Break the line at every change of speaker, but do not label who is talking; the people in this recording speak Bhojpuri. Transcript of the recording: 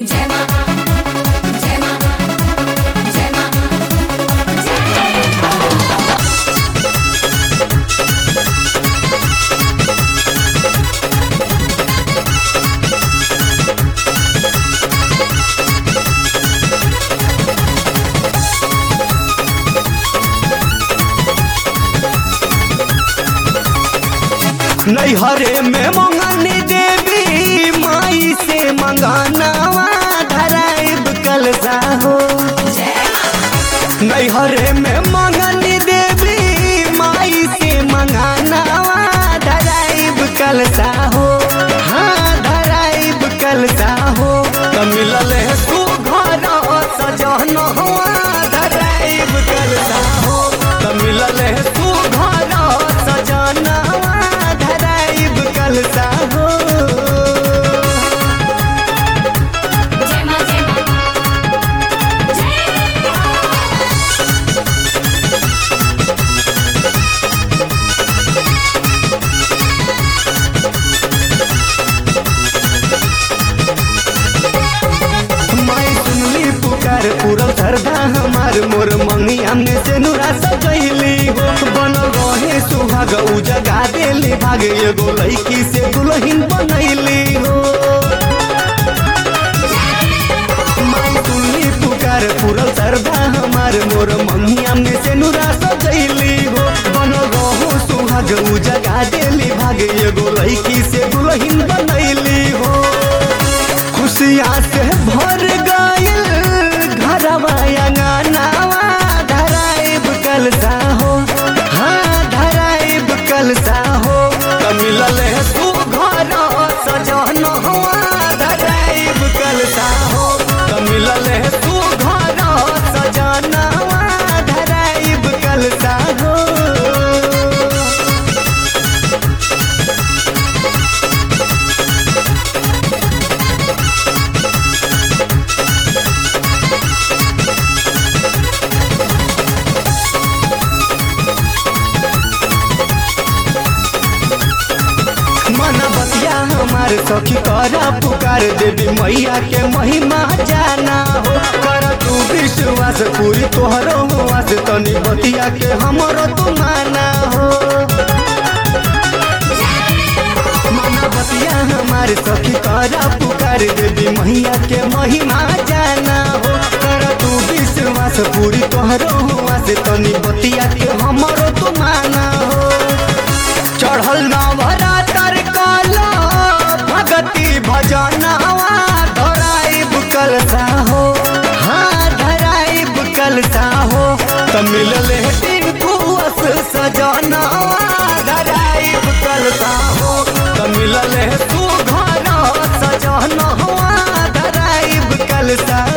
जय मां जय मां जय मां
नैहरे में मंगनी देवी माई से मंगानावा धराइब कलसा हो नैहरे में मंगनी देवी माई से मंगानावा धराइब कलसा हो हाँ धराइब कलसा हो त मिलल है तू घर सजन हुआ धराइब कलसा हो त मिलल है तू घर सजन धराइब कलसा हो
जय मां जय मां जय
माई सुनली पुकार पूरल सरदा हमार मोर मंगिया में से नुरा सजैली हो बनल रहे सुहाग उ जगा देली भाग एगो लड़की से दुल्हन बनैली हो माई सुनली पुकार पूरल सरदा हमार मोर मंगिया में से नुरा सजैली हो बनल रहो सुहाग उ जगा देली भाग एगो लड़की से दुल्हन बनैली हो खुशिया से भर गइल घरवा अंगनावा धराइब कलसा हो हाँ धराइब कलसा हो त मिलल है तू घर सजन हुआ धराइब कलसा हो त मिलल है तू घर सजन हुआ धराइब कलसा हो मना बतिया हमार सखी करा पुकार देवी मैया के महिमा जाना हो कर तू विश्वास पूरी तोहरो हुआस तनी बतिया के हमरो तू माना हो मना बतिया हमार सखी करा पुकार देवी मैया के महिमा जाना हो कर तू विश्वास पूरी तोहरो हुआस तनी बतिया के हमरो तू माना हो चढ़ल नवरातर काला भगती भजनवा धराइब कलसा हो हाँ धराइब कलसा हो त मिलल है दिन कुअस सजनवा धराइब कलसा हो त मिलल है तू घर सजनवा धराइब कलसा